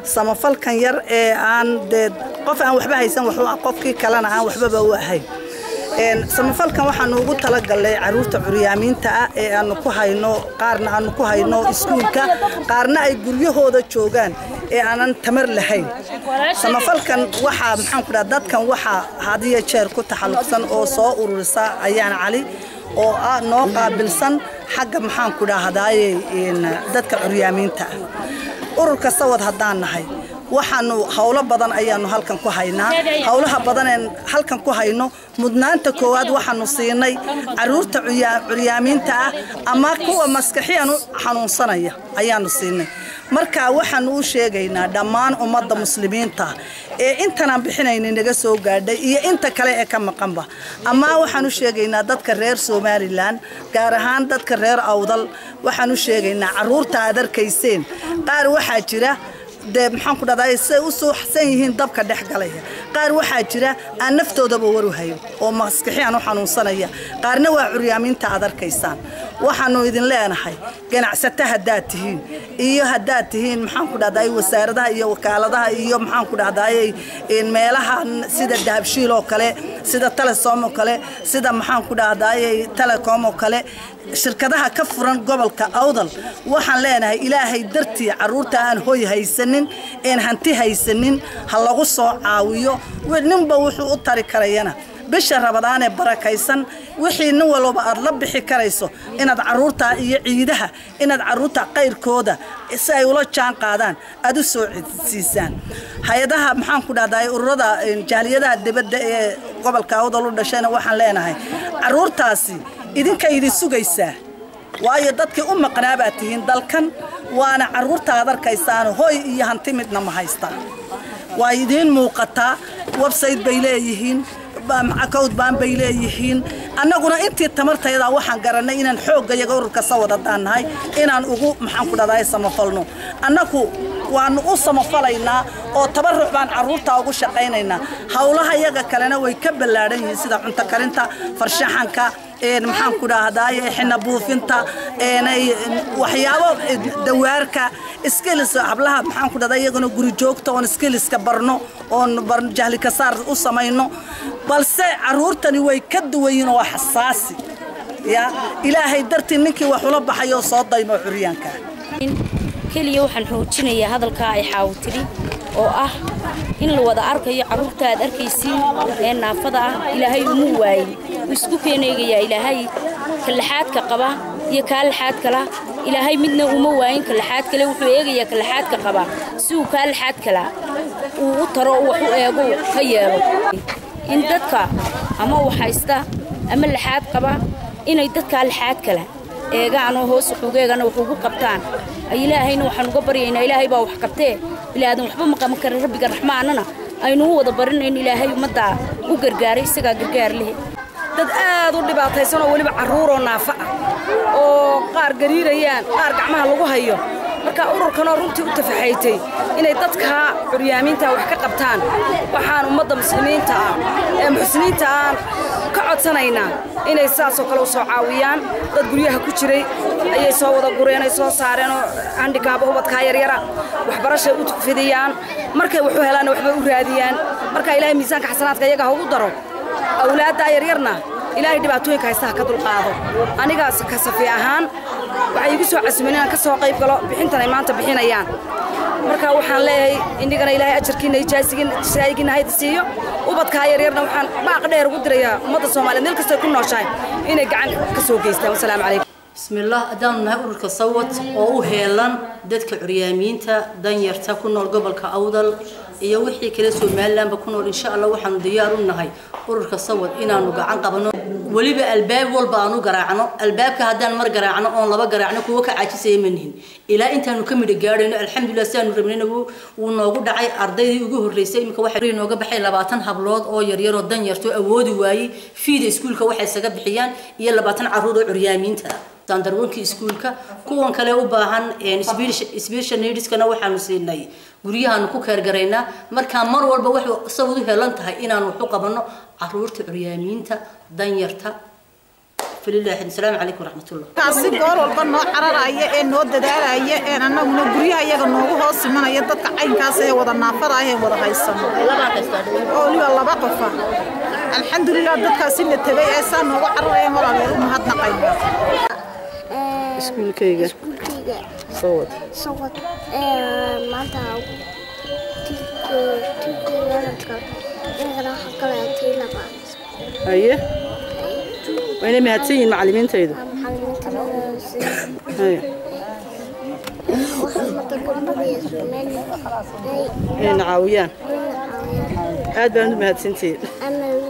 samafalkan yar ee aan dee qof aan waxba haysan waxu qofkii kalena aan waxbaba u ahayn samafalkan waxaanu ugu talagalnay caruurta curyaamiinta ah ee aanu ku hayno qaarna aanu ku hayno iskuulka qaarna ay guryahooda joogaan ee aanan tamar lahayn samafalkan waxaa maxaan ku dhaha dadkan waxaa hadiyo jeer ku taxalluqsan oo soo ururisa ayaan cali oo ah noo qaabilsan xagga maxaan ku dhahdaye dadka curyaamiinta ah ururka sawad haddaan nahay waxaanu howlo badan ayaanu halkan ku haynaa howlaha badaneen halkan ku hayno mudnaanta koowaad waxaanu siinay caruurta curyaamiinta ah ama kuwa maskaxiyan u xanuunsanaya ayaanu siinay marka waxaanu u sheegaynaa dhammaan ummadda muslimiinta ee intanaan bixinayna naga soo gaadhay iyo inta kale ee ka maqanba ama waxaan u sheegaynaa dadka reer somalilan gaar ahaan dadka reer awdal waxaan u sheegaynaa caruurta aad arkayseen qaar waxaa jira dee maxaan ku dhahdaa say u suuxsan yihiin dabka dhex galaya qaar waxaa jira aan naftoodaba waru hayo oo maskaxiyan u xanuunsanaya qaarna waa curyaamiinta aad arkaysaan waxaanu idin leenahay ganacsato haddaad tihiin iyo haddaad tihiin maxaan ku dhahdaa wasaaradaha iyo wakaaladaha iyo maxaan ku dhahdaay meelaha sida dahabshiil oo kale sida telesom oo kale sida maxaan ku dhahdaay telecom oo kale shirkadaha ka furan gobolka awdal waxaan leenahay ilaahay dartii caruurta aan hoy haysanin een hanti haysanin ha lagu soo caawiyo ninba wuxuu u tari karayana bisha rabadaan ee barakaysan wixii nin walba aad la bixi karayso inaad caruurta iyo ciidaha inaad caruurta qayrkooda si ay ula jaan qaadaan aad u soo siisaan hay-adaha maxaan ku dhahdaa ururada jaaliyadaha dibadda ee gobolka awdal u dhashayna waxaan leenahay caruurtaasi idinka idin sugaysaa waayo dadkii u maqnaa baad tihiin dalkan waana caruurta aad arkaysaan hoy iyo hanti midna ma haystaan waa idiin muuqataa website bay leeyihiin account baan bay leeyihiin annaguna intii tamartayda waxaan garannay inaan xoogga iyaga ururka sawad haddaan nahay inaan ugu maxaan ku dhahdaa samafalno annagu waanu u samafalaynaa oo tabaruc baan caruurta ugu shaqaynaynaa howlaha iyaga kalena way ka ballaadhan yihiin sida cunto karinta farshaxanka maxaan ku dhahdaay xina buufinta waxyaabo dawaarka skills hablaha maxaan ku dhahdaa iyaguna guri joogta oon skillska barno oon jahli kasaar u samayno balse caruurtani way ka duwayiin oo xasaasi ya ilaahay dartii ninkii wax ula baxay oo soo daymo curyaanka keliya waxaan xoojinayaa hadalkaa ay xaawo tiri oo ah in la wada arkayo carruurta aad arkaysiin ee naafada ah ilaahay uma waayin wuu isku keeneegayaa ilaahay kallaxaadka qaba iyo kaa laxaad kala ilaahay midna uma waayin kallaxaad kale wuxuu eegayaa kallaxaadka qaba si uu kaa laxaad kala uu u taro wax u eego ka yeelo in dadka ama waxhaysta ama laxaad qaba inay dadkaa laxaad kala eegaanoo hoos waxugeegana wax ugu qabtaan ilaahayna waxaan uga baryaynaa ilaahay baa wax qabtee bilaadan waxba ma qaban kara rabbiga raxmaanana aynu u wada barinayn ilaahay ummaddaa u gargaaray isagaa gargaar leh dad aad u dhibaataysan oo weliba carruuroo naafa ah oo qaar gariirayaan qaar gacmaha lagu hayo marka ururkanoo runtii u tafaxaytay inay dadkaa curyaamiinta wax ka qabtaan waxaan ummadda muslimiinta ah ee muxsiniinta aan ka codsanaynaa inay sidaasoo kale u soo caawiyaan dad guryaha ku jiray ayay soo wada gureen ay soo saareen oo handhikaaba ubadkaa yaryara waxbarashay u fidiyaan markay waxu helaanna waxbay u raadiyaan marka ilaahay miisaanka xasanaadka iyaga ha ugu daro awlaaddaa yaryarna ilaahay dhibaatooyinka haystaha ka dulqaado anigaas ka safi ahaan waxay igu soo casumeen inaan ka soo qayb galo bixintan ay maanta bixinayaan marka waxaan leeyahay inigana ilaahay ajarkiina ijaasigina hayda siiyo ubadkaa yaryarna waxaan baaq dheer ugu dirayaa ummadda soomaaliyeed meel kastay ku nooshahay inay gacan ka soo geystaan wasalaamu calaykum bismillaah haddaanu nahay ururka sawad oo u heelan dadka curyaamiinta danyarta ku nool gobolka awdal iyo wixii kale somalilanba ku nool insha allah waxaanu diyaar u nahay ururka sawad inaanu gacan qabno weliba albaab walba aanu garaacno albaabka haddaan mar garaacno oon laba garaacno kuwo ka caajisaya manihin ilaa intaanu ka midha gaadhayno alxamdulilah sidaanu rabnayna wuu noogu dhacay ardaydii ugu horreysay iminka waxay nooga baxay labaatan hablood oo yaryaroo danyarto awoodi waayey fiida iskuulka waxay isaga bixiyaan iyo labaatan carruur oo curyaamiinta ah standarwankii iskuulka kuwan kale u baahan special needskana waxaanu siinay guryahaanu ku keergaraynaa markaa mar walba waxay sabad u helan tahay inaanu waxu qabanno caruurta curyaamiinta danyarta falilahi asalaamu calaykum waraxmatullah kaasi goor walba noo cararaya ee noo dadaalaya ee annaguna guryaha iyaga noogu hoos imanaya dadka caynkaas ee wada naafada ah ee wada haysano oo weliba laba qofa alxamdulilah dadkaasi la tegay ee saa noogu cararayeen walaaleel u mahadnaqayna iskuulkayga iskuulkayga soo wad sawad maanta tiiwaladka inagana waxaa kaleetay labaad haye wayna mahadsan yihiin macallimiintaydu macalimiinta haye waxaa marka gabdhada Soomaaliya ay inayna caawiyaan caawiyaan aad baan u mahadsantihiin ama